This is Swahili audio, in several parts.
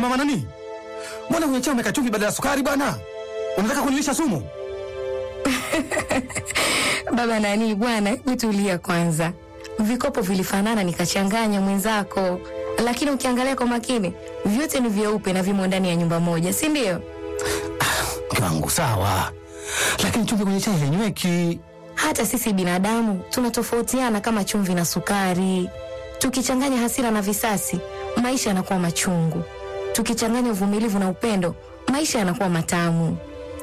mama nani, mbona kwenye chai umeweka chumvi badala ya sukari bwana? Unataka kunilisha sumu? Baba nani bwana, hebu tulia kwanza. Vikopo vilifanana nikachanganya mwenzako, lakini ukiangalia kwa makini vyote ni vyeupe na vimo ndani ya nyumba moja, si ndio? Mke wangu sawa, lakini chumvi kwenye chai hainyweki. Hata sisi binadamu tunatofautiana kama chumvi na sukari. Tukichanganya hasira na visasi, maisha yanakuwa machungu. Tukichanganya uvumilivu na upendo, maisha yanakuwa matamu.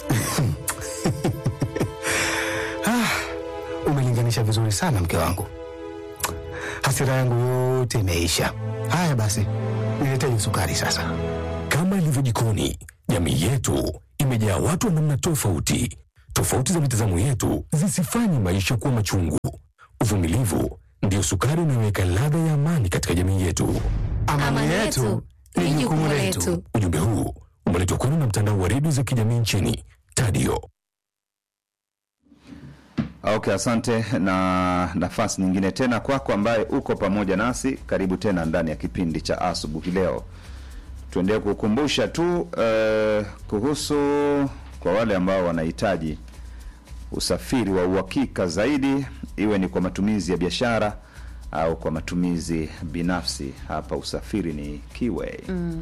Umelinganisha vizuri sana mke wangu, hasira yangu yote imeisha. Haya basi, niletee hiyo sukari sasa. Kama ilivyo jikoni, jamii yetu imejaa watu wa namna tofauti. Tofauti za mitazamo yetu zisifanye maisha kuwa machungu. Uvumilivu ndio sukari unayoweka ladha ya amani katika jamii yetu. Amani yetu ni jukumu letu. Ujumbe huu umeletwa kwenu na mtandao wa redio za kijamii nchini Tadio. Okay, asante na nafasi nyingine tena kwako ambaye uko pamoja nasi. Karibu tena ndani ya kipindi cha asubuhi leo. Tuendelee kukumbusha tu eh, kuhusu kwa wale ambao wanahitaji usafiri wa uhakika zaidi, iwe ni kwa matumizi ya biashara au kwa matumizi binafsi. Hapa usafiri ni Kiway.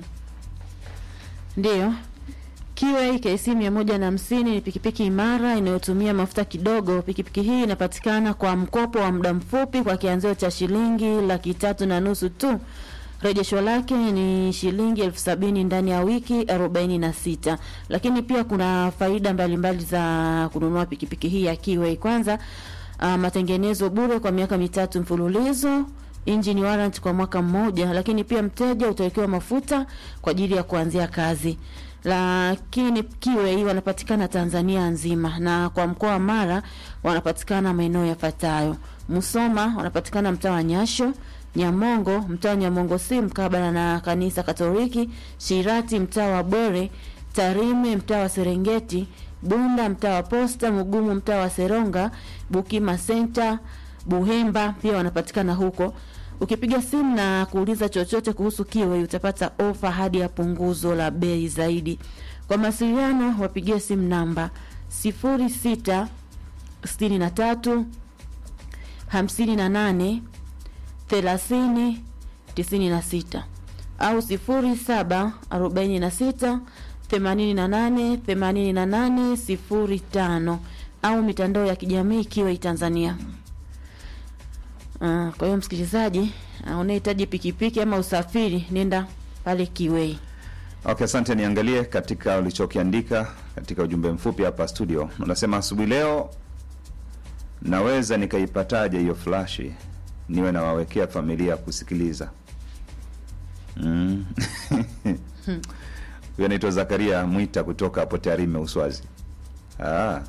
Ndiyo, Kiway KC 150 ni pikipiki imara inayotumia mafuta kidogo. Pikipiki hii inapatikana kwa mkopo wa muda mfupi kwa kianzio cha shilingi laki tatu na nusu tu. Rejesho lake ni shilingi elfu sabini ndani ya wiki arobaini na sita. Lakini pia kuna faida mbalimbali za kununua pikipiki hii ya Kiway. Kwanza, uh, matengenezo bure kwa miaka mitatu mfululizo engine warrant kwa mwaka mmoja, lakini pia mteja utawekewa mafuta kwa ajili ya kuanzia kazi. Lakini Kiway wanapatikana Tanzania nzima, na kwa mkoa wa Mara wanapatikana maeneo yafuatayo: Musoma wanapatikana mtaa wa Nyasho, Nyamongo mtaa wa Nyamongo si mkabala na kanisa Katoliki, Shirati mtaa wa Bwere, Tarime mtaa wa Serengeti, Bunda mtaa wa Posta, Mugumu mtaa wa Seronga, Bukima Center, Buhemba pia wanapatikana huko. Ukipiga simu na kuuliza chochote kuhusu Kiway utapata ofa hadi ya punguzo la bei zaidi. Kwa mawasiliano wapigie simu namba 06 63 58 30 96 au 07 46 88 88 05 au mitandao ya kijamii Kiway Tanzania. Uh, kwa hiyo msikilizaji, uh, unahitaji pikipiki ama usafiri, nenda pale Kiway. Okay, asante. Niangalie katika ulichokiandika katika ujumbe mfupi hapa studio. Unasema asubuhi leo naweza nikaipataje hiyo flashi niwe nawawekea familia kusikiliza. Mm. Huyo anaitwa Zakaria Mwita kutoka hapo Tarime Uswazi. Ah.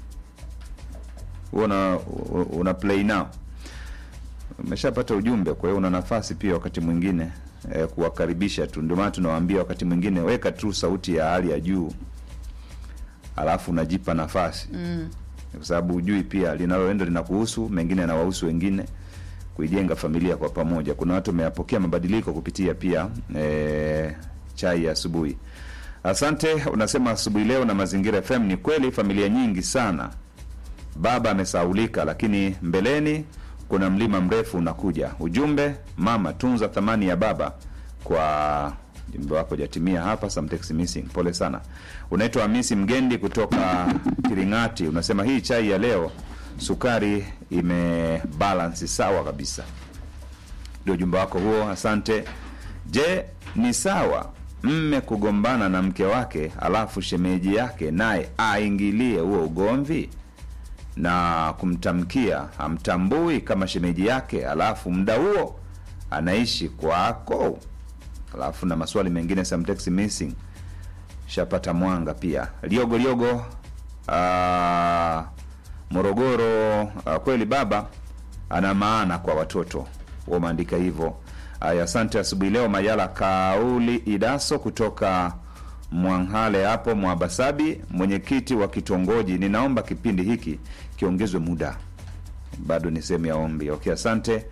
Una, una play now. Umeshapata ujumbe, kwa hiyo una nafasi pia wakati mwingine eh, kuwakaribisha tu. Ndio maana tunawaambia wakati mwingine weka tu sauti ya hali ya juu, alafu unajipa nafasi mm. kwa sababu ujui pia linaloenda linakuhusu, mengine yanawahusu wengine, kuijenga familia kwa pamoja. Kuna watu wameyapokea mabadiliko kupitia pia eh, chai ya asubuhi. Asante. Unasema asubuhi leo na Mazingira FM. Ni kweli familia nyingi sana, baba amesaulika, lakini mbeleni kuna mlima mrefu unakuja. Ujumbe, mama tunza thamani ya baba. Kwa ujumbe wako jatimia hapa, some text missing. Pole sana. Unaitwa Hamisi Mgendi kutoka Kiringati, unasema hii chai ya leo sukari imebalansi sawa kabisa. Ndio ujumbe wako huo, asante. Je, ni sawa mme kugombana na mke wake alafu shemeji yake naye aingilie huo ugomvi na kumtamkia hamtambui kama shemeji yake, alafu muda huo anaishi kwako, alafu na maswali mengine some text missing. Shapata mwanga pia liogo liogo, ah, Morogoro. ah, kweli baba ana maana kwa watoto, wameandika hivyo. Aya, asante asubuhi leo. Mayala Kauli Idaso kutoka Mwanghale hapo Mwabasabi, mwenyekiti wa kitongoji, ninaomba kipindi hiki kiongezwe muda, bado ni sehemu ya ombi. Okay, asante.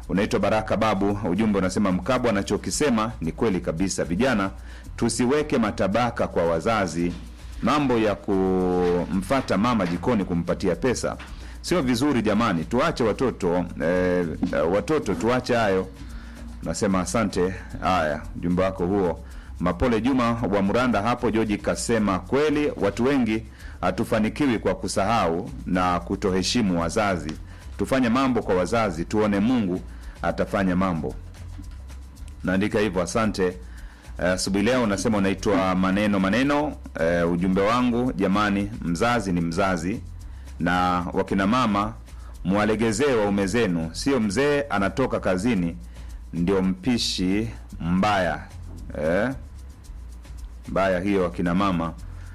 Unaitwa Baraka Babu, ujumbe unasema Mkabwa anachokisema ni kweli kabisa. Vijana tusiweke matabaka kwa wazazi. Mambo ya kumfata mama jikoni kumpatia pesa sio vizuri jamani, tuache watoto eh, eh, watoto tuache hayo. Nasema asante. Haya, ujumbe wako huo. Mapole Juma wa Muranda hapo, Joji kasema kweli, watu wengi hatufanikiwi kwa kusahau na kutoheshimu wazazi. Tufanye mambo kwa wazazi, tuone Mungu atafanya mambo. Naandika hivyo, asante. Asubuhi leo unasema unaitwa maneno maneno. Eh, ujumbe wangu jamani, mzazi ni mzazi, na wakina mama mwalegezee waume zenu, sio mzee anatoka kazini ndio mpishi mbaya eh? mbaya hiyo akina mama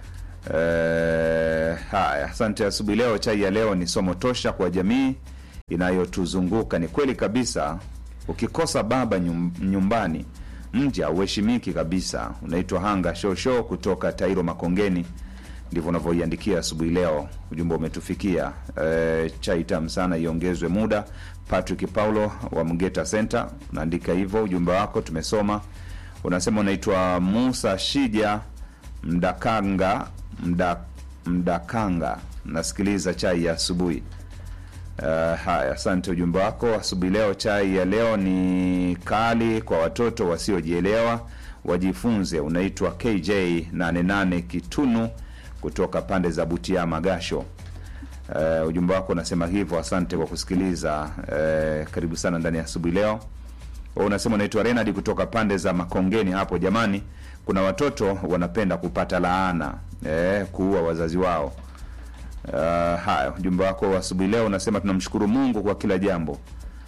eh, haya asante asubuhi leo chai ya leo ni somo tosha kwa jamii inayotuzunguka ni kweli kabisa ukikosa baba nyum, nyumbani mji hauheshimiki kabisa unaitwa hanga shosho kutoka tairo makongeni ndivyo unavyoiandikia asubuhi leo ujumbe umetufikia e, chai tamu sana iongezwe muda patrick paulo wa mgeta center unaandika hivyo ujumbe wako tumesoma unasema unaitwa musa shija mdakanga mda, mdakanga nasikiliza chai ya asubuhi Uh, haya asante ujumbe wako asubuhi leo chai ya leo ni kali kwa watoto wasiojielewa wajifunze unaitwa kj 88 kitunu kutoka pande za butia magasho uh, ujumbe wako unasema hivyo asante kwa kusikiliza uh, karibu sana ndani ya asubuhi leo Wewe unasema unaitwa renard kutoka pande za makongeni hapo jamani kuna watoto wanapenda kupata laana eh, kuua wazazi wao Uh, haya ujumbe wako wa asubuhi leo unasema tunamshukuru mungu kwa kila jambo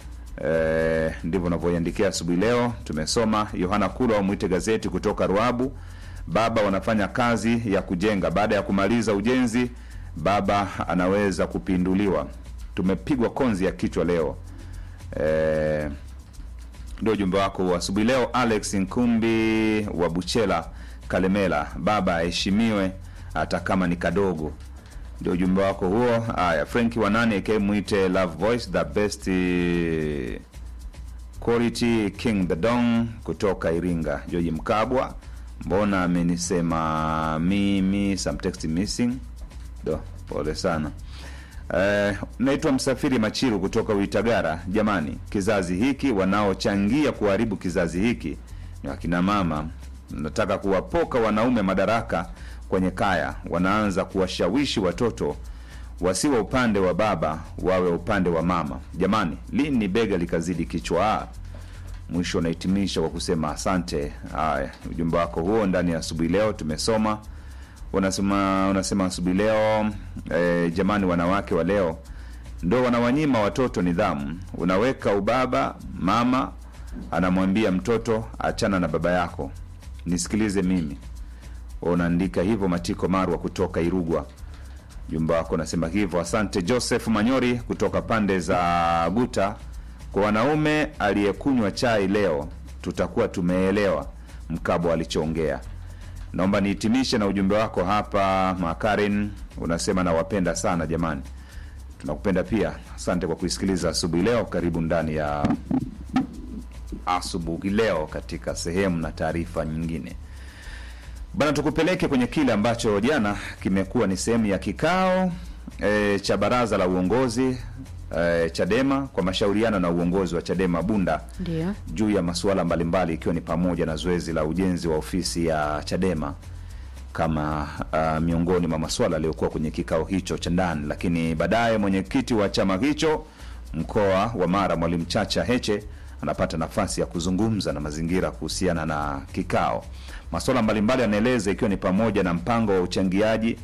Eh, ndivyo unavyoiandikia asubuhi leo tumesoma yohana kula wamwite gazeti kutoka ruabu baba wanafanya kazi ya kujenga baada ya kumaliza ujenzi baba anaweza kupinduliwa tumepigwa konzi ya kichwa leo eh, ndio ujumbe wako wa asubuhi leo alex nkumbi wa buchela kalemela baba aheshimiwe hata kama ni kadogo ndio ujumbe wako huo haya frenki wanane aka mwite love voice the best eh, quality king the dong kutoka iringa joji mkabwa mbona amenisema mimi some text missing do pole sana Eh, naitwa msafiri machiru kutoka uitagara jamani kizazi hiki wanaochangia kuharibu kizazi hiki ni wakina mama nataka kuwapoka wanaume madaraka kwenye kaya wanaanza kuwashawishi watoto wasiwe upande wa baba wawe upande wa mama jamani lini bega likazidi kichwa mwisho unahitimisha kwa kusema asante haya ujumbe wako huo ndani ya asubuhi leo tumesoma unasema unasema asubuhi leo e, jamani wanawake wa leo ndo wanawanyima watoto nidhamu unaweka ubaba mama anamwambia mtoto achana na baba yako nisikilize mimi unaandika hivyo matiko marwa kutoka irugwa jumba wako unasema hivyo asante joseph manyori kutoka pande za guta kwa wanaume aliyekunywa chai leo tutakuwa tumeelewa mkabo alichoongea naomba nihitimishe na ujumbe wako hapa makarin unasema nawapenda sana jamani tunakupenda pia asante kwa kuisikiliza asubuhi leo karibu ndani ya asubuhi leo katika sehemu na taarifa nyingine bana tukupeleke kwenye kile ambacho jana kimekuwa ni sehemu ya kikao e, cha baraza la uongozi e, chadema kwa mashauriano na uongozi wa chadema bunda ndio juu ya masuala mbalimbali ikiwa ni pamoja na zoezi la ujenzi wa ofisi ya chadema kama uh, miongoni mwa masuala yaliyokuwa kwenye kikao hicho cha ndani lakini baadaye mwenyekiti wa chama hicho mkoa wa mara mwalimu chacha heche anapata nafasi ya kuzungumza na mazingira kuhusiana na kikao masuala mbalimbali yanaeleza ikiwa ni pamoja na mpango wa uchangiaji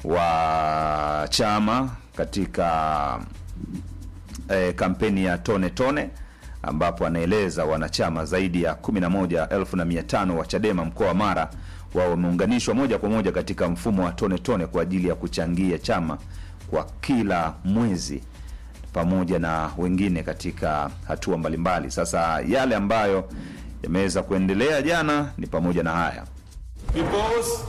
wa chama katika eh, kampeni ya tone tone ambapo anaeleza wanachama zaidi ya 11500 wa chadema mkoa wa mara wao wameunganishwa moja kwa moja katika mfumo wa tone tone kwa ajili ya kuchangia chama kwa kila mwezi pamoja na wengine katika hatua mbalimbali sasa yale ambayo yameweza kuendelea jana ni pamoja na haya Peoples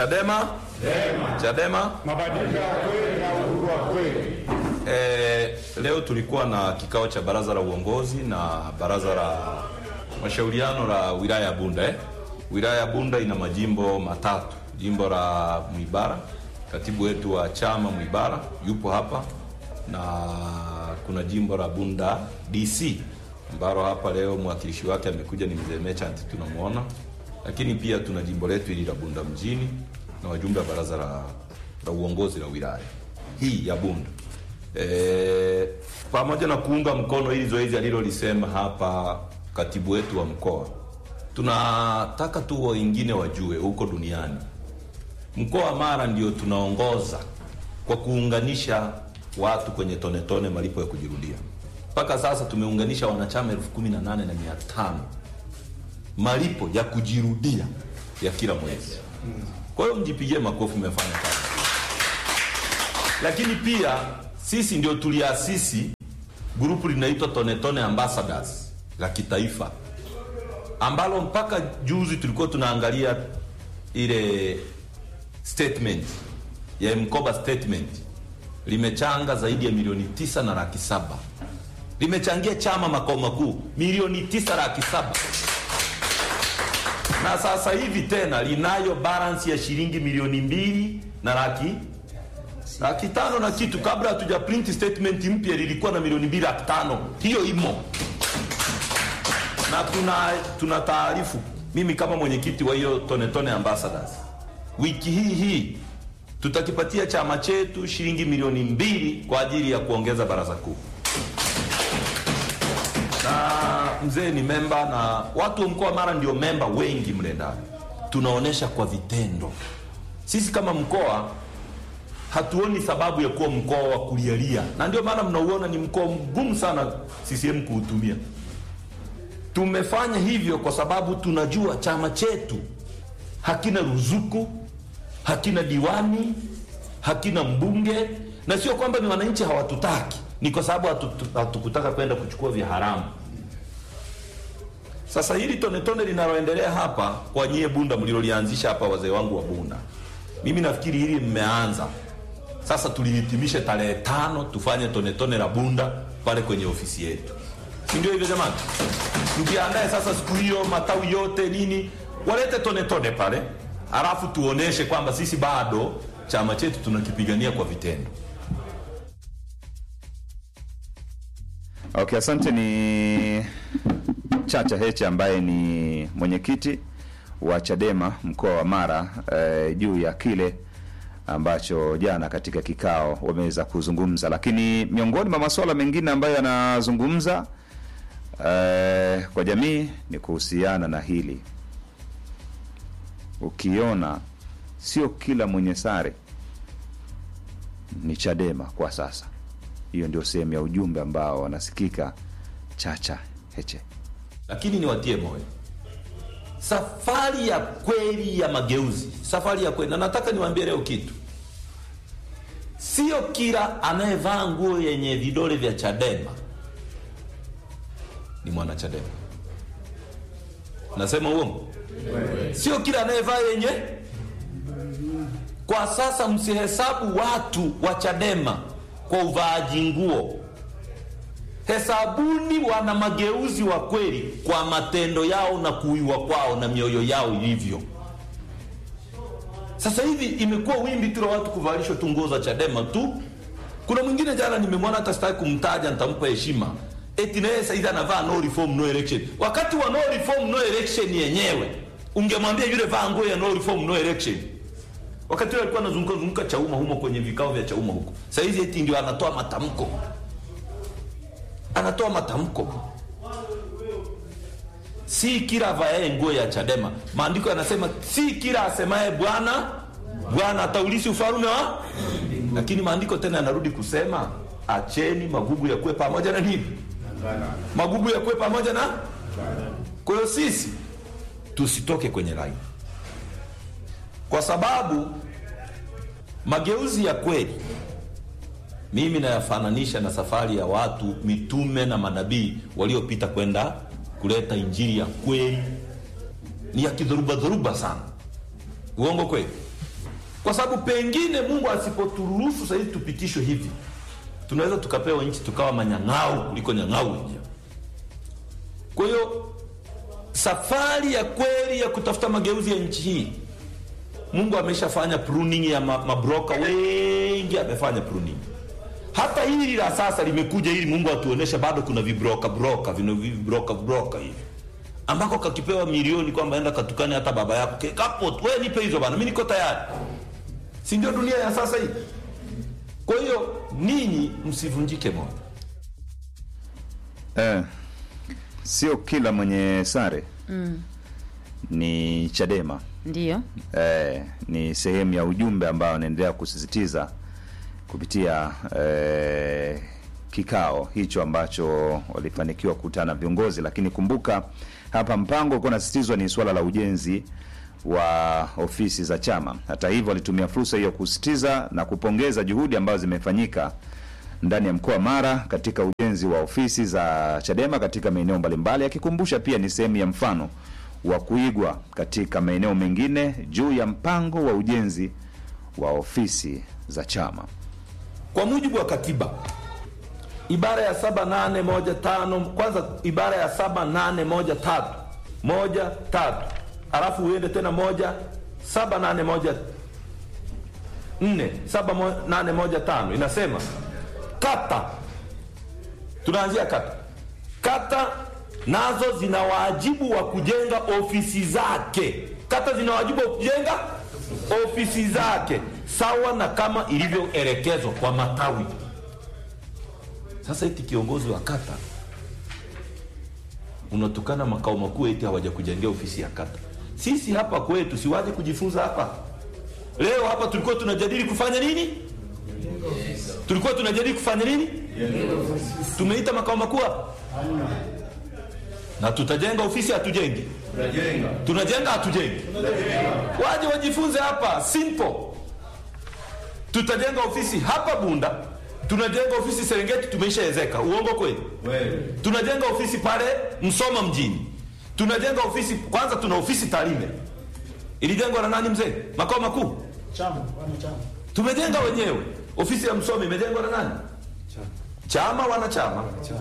Chadema Chadema mabadiliko ya kweli na uhuru wa kweli. eh, leo tulikuwa na kikao cha baraza la uongozi na baraza la mashauriano la wilaya ya Bunda eh? Wilaya ya Bunda ina majimbo matatu, jimbo la Mwibara, katibu wetu wa chama Mwibara yupo hapa, na kuna jimbo la Bunda DC ambalo hapa leo mwakilishi wake amekuja ni mzee Merchant tunamwona, lakini pia tuna jimbo letu hili la Bunda mjini na wajumbe wa baraza la, la uongozi la wilaya hii ya Bunda e, pamoja na kuunga mkono hili zoezi alilolisema hapa katibu wetu wa mkoa, tunataka tu wengine wajue huko duniani mkoa wa Mara ndio tunaongoza kwa kuunganisha watu kwenye tone tone malipo ya kujirudia. Mpaka sasa tumeunganisha wanachama elfu kumi na nane na mia tano malipo ya kujirudia ya kila mwezi. Kwa hiyo mjipigie makofi, mmefanya kazi. Lakini pia sisi ndio tuliasisi grupu linaitwa Tone Tone Ambassadors la kitaifa ambalo mpaka juzi tulikuwa tunaangalia ile statement ya mkoba statement limechanga zaidi ya milioni tisa na laki saba limechangia chama makao makuu milioni tisa laki saba na sasa hivi tena linayo balance ya shilingi milioni mbili na laki laki tano na kitu. Kabla hatuja print statement mpya lilikuwa na milioni mbili laki tano. Hiyo imo na tuna tuna taarifu, mimi kama mwenyekiti wa hiyo Tone Tone Ambassadors, wiki hii hii tutakipatia chama chetu shilingi milioni mbili kwa ajili ya kuongeza baraza kuu na mzee ni memba na watu wa mkoa wa Mara ndio memba wengi mle ndani. Tunaonesha kwa vitendo. Sisi kama mkoa hatuoni sababu ya kuwa mkoa wa kulialia, na ndio maana mnauona ni mkoa mgumu sana CCM kuutumia. Tumefanya hivyo kwa sababu tunajua chama chetu hakina ruzuku, hakina diwani, hakina mbunge, na sio kwamba ni wananchi hawatutaki, ni kwa sababu hatu- hatukutaka kwenda kuchukua vya haramu. Sasa hili tone tone linaloendelea hapa kwa nyie Bunda mlilolianzisha hapa, wazee wangu wa Bunda, mimi nafikiri hili mmeanza sasa, tulihitimishe tarehe tano, tufanye tone tone la Bunda pale kwenye ofisi yetu, si ndio hivyo jamani? Mjiandae sasa siku hiyo, matawi yote nini walete tone tone pale, alafu tuoneshe kwamba sisi bado chama chetu tunakipigania kwa vitendo. Okay, asante. Ni Chacha Heche ambaye ni mwenyekiti wa Chadema mkoa wa Mara eh, juu ya kile ambacho jana katika kikao wameweza kuzungumza, lakini miongoni mwa masuala mengine ambayo yanazungumza eh, kwa jamii ni kuhusiana na hili. Ukiona sio kila mwenye sare ni Chadema kwa sasa. Hiyo ndio sehemu ya ujumbe ambao wanasikika Chacha Heche. lakini niwatie moyo, safari ya kweli ya mageuzi, safari ya kweli. Na nataka niwaambie leo kitu, sio kila anayevaa nguo yenye vidole vya Chadema ni mwana Chadema. Nasema uongo? Sio kila anayevaa yenye. Kwa sasa msihesabu watu wa Chadema kwa uvaaji nguo hesabuni wana mageuzi wa kweli kwa matendo yao na kuiwa kwao na mioyo yao ilivyo. Sasa hivi imekuwa wimbi tu la watu kuvalishwa tu nguo za Chadema tu. Kuna mwingine jana nimemwona, hata sitaki kumtaja, nitampa heshima, eti naye saizi anavaa no reform no election. Wakati wa no reform no election yenyewe ungemwambia yule vaa nguo ya no reform no election wakati ule alikuwa anazunguka zunguka Chauma humo kwenye vikao vya Chauma huko. Sasa hizi eti ndio anatoa matamko, anatoa matamko. Si kila avae nguo ya Chadema. Maandiko yanasema si kila asemaye Bwana Bwana ataulisi ufalme wa, lakini maandiko tena yanarudi kusema acheni magugu yakuwe pamoja na nini, magugu yakuwe pamoja na. Kwa hiyo sisi tusitoke kwenye laini kwa sababu mageuzi ya kweli mimi nayafananisha na safari ya watu mitume na manabii waliopita kwenda kuleta injili ya kweli. Ni ya kidhoruba dhoruba sana, uongo kweli? Kwa sababu pengine Mungu asipoturuhusu sahizi tupitishwe hivi, tunaweza tukapewa nchi tukawa manyang'au kuliko nyang'au wenyewe. Kwa hiyo safari ya kweli ya kutafuta mageuzi ya nchi hii, Mungu ameshafanya pruning ya ma- mabroka wengi, amefanya pruning. Hata hili la sasa limekuja ili Mungu atuoneshe bado kuna vibroka broka vina vibroka broka hivi ambako kakipewa milioni kwamba enda katukane hata baba yako Ke- kapo wewe nipe hizo bana, mimi niko tayari. Si ndio dunia ya sasa hii? Kwa hiyo ninyi msivunjike moyo. Eh, sio kila mwenye sare ni Chadema. Ndiyo. Eh, ni sehemu ya ujumbe ambao anaendelea kusisitiza kupitia eh, kikao hicho ambacho walifanikiwa kukutana viongozi, lakini kumbuka hapa mpango ulikuwa unasisitizwa ni suala la ujenzi wa ofisi za chama. Hata hivyo, walitumia fursa hiyo kusisitiza na kupongeza juhudi ambazo zimefanyika ndani ya mkoa wa Mara katika ujenzi wa ofisi za Chadema katika maeneo mbalimbali, akikumbusha pia ni sehemu ya mfano wa kuigwa katika maeneo mengine juu ya mpango wa ujenzi wa ofisi za chama. Kwa mujibu wa katiba ibara ya saba nane moja tano kwanza ibara ya saba nane moja tatu moja tatu alafu uende tena moja saba nane moja nne saba mo, nane moja tano inasema kata tunaanzia kata kata nazo zina wajibu wa kujenga ofisi zake kata zina wajibu wa kujenga ofisi zake sawa na kama ilivyoelekezwa kwa matawi sasa eti kiongozi wa kata unatukana makao makuu eti hawaja kujengea ofisi ya kata sisi hapa kwetu siwaje kujifunza hapa leo hapa tulikuwa tunajadili kufanya nini tulikuwa tunajadili kufanya nini tumeita makao makuu hapa na tutajenga ofisi hatujengi tunajenga hatujengi waje wajifunze hapa simple tutajenga ofisi hapa bunda tunajenga ofisi serengeti tumeishaezeka uongo kweli tunajenga ofisi pale msoma mjini tunajenga ofisi kwanza tuna ofisi tarime ilijengwa na nani mzee makao makuu tumejenga wenyewe ofisi ya msomi imejengwa na nani chama wanachama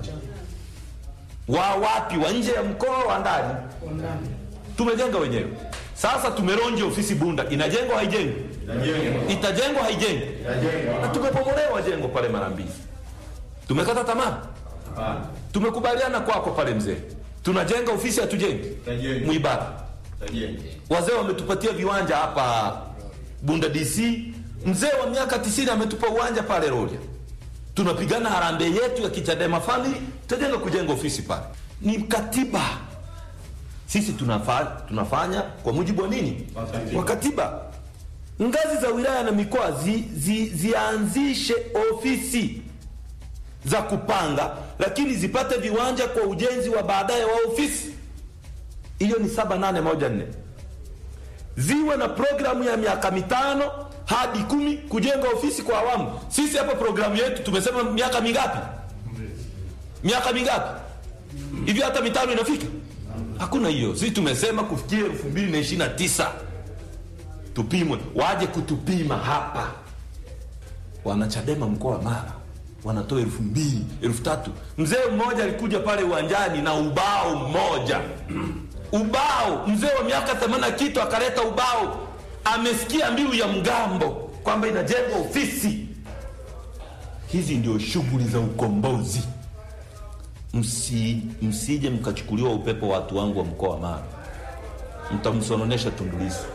wa wapi wa nje ya mkoa wa ndani tumejenga wenyewe sasa tumeronja ofisi bunda inajengwa haijengwi itajengwa haijengwi na tumepomolewa jengo pale mara mbili tumekata tamaa tumekubaliana kwako pale mzee tunajenga ofisi hatujengi mwibara wazee wametupatia viwanja hapa bunda dc mzee wa miaka 90 ametupa uwanja pale roria tunapigana harambee yetu ya kichadema family tutajenga kujenga ofisi pale ni katiba sisi tunafa, tunafanya kwa mujibu wa nini wa katiba ngazi za wilaya na mikoa zi, zi, zianzishe ofisi za kupanga lakini zipate viwanja kwa ujenzi wa baadaye wa ofisi hiyo ni saba nane moja nne ziwe na programu ya miaka mitano hadi kumi kujenga ofisi kwa awamu sisi hapa programu yetu tumesema miaka mingapi miaka mingapi hivi hata mitano inafika hakuna hiyo sisi tumesema kufikia elfu mbili na ishiri na tisa tupimwe waje kutupima hapa wanachadema mkoa wa mara wanatoa elfu mbili elfu tatu mzee mmoja alikuja pale uwanjani na ubao mmoja ubao mzee wa miaka themani kitu akaleta ubao amesikia mbiu ya mgambo kwamba inajengwa ofisi hizi ndio shughuli za ukombozi Msi, msije mkachukuliwa upepo watu wangu wa mkoa wa mara mtamsononesha tundulisu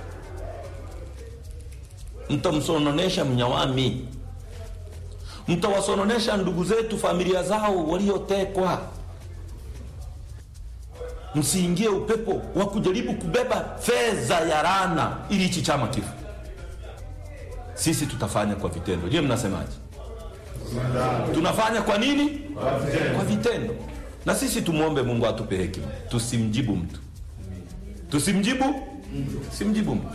mtamsononesha mnyawami mtawasononesha ndugu zetu familia zao waliotekwa msiingie upepo wa kujaribu kubeba fedha ya rana ili hichi chama kifu sisi tutafanya kwa vitendo je mnasemaje tunafanya kwa nini kwa vitendo na sisi tumwombe mungu atupe hekima tusimjibu mtu tusimjibu simjibu mtu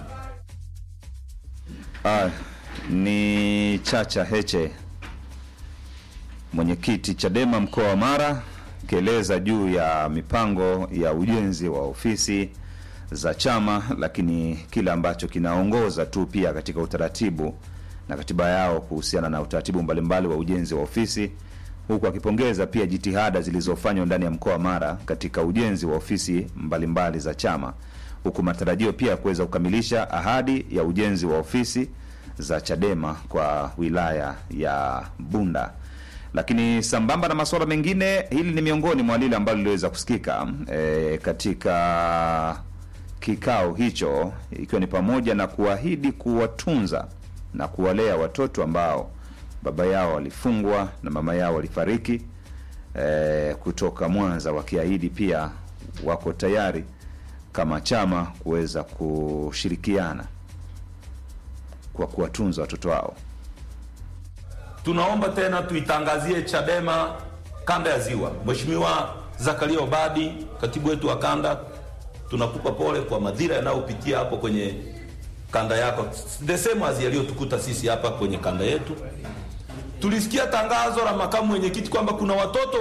Ah, ni Chacha Heche mwenyekiti Chadema mkoa wa Mara akieleza juu ya mipango ya ujenzi wa ofisi za chama, lakini kile ambacho kinaongoza tu pia katika utaratibu na katiba yao kuhusiana na utaratibu mbalimbali wa ujenzi wa ofisi, huku akipongeza pia jitihada zilizofanywa ndani ya mkoa wa Mara katika ujenzi wa ofisi mbalimbali za chama, huku matarajio pia ya kuweza kukamilisha ahadi ya ujenzi wa ofisi za Chadema kwa wilaya ya Bunda. Lakini sambamba na masuala mengine, hili ni miongoni mwa lile ambalo liliweza kusikika e, katika kikao hicho, ikiwa ni pamoja na kuahidi kuwatunza na kuwalea watoto ambao baba yao walifungwa na mama yao walifariki e, kutoka Mwanza, wakiahidi pia wako tayari kama chama kuweza kushirikiana kwa kuwatunza watoto wao. Tunaomba tena tuitangazie Chadema kanda ya Ziwa. Mheshimiwa Zakaria Obadi, katibu wetu wa kanda, tunakupa pole kwa madhira yanayopitia hapo kwenye kanda yako, the same as yaliyotukuta sisi hapa kwenye kanda yetu. Tulisikia tangazo la makamu mwenyekiti kwamba kuna watoto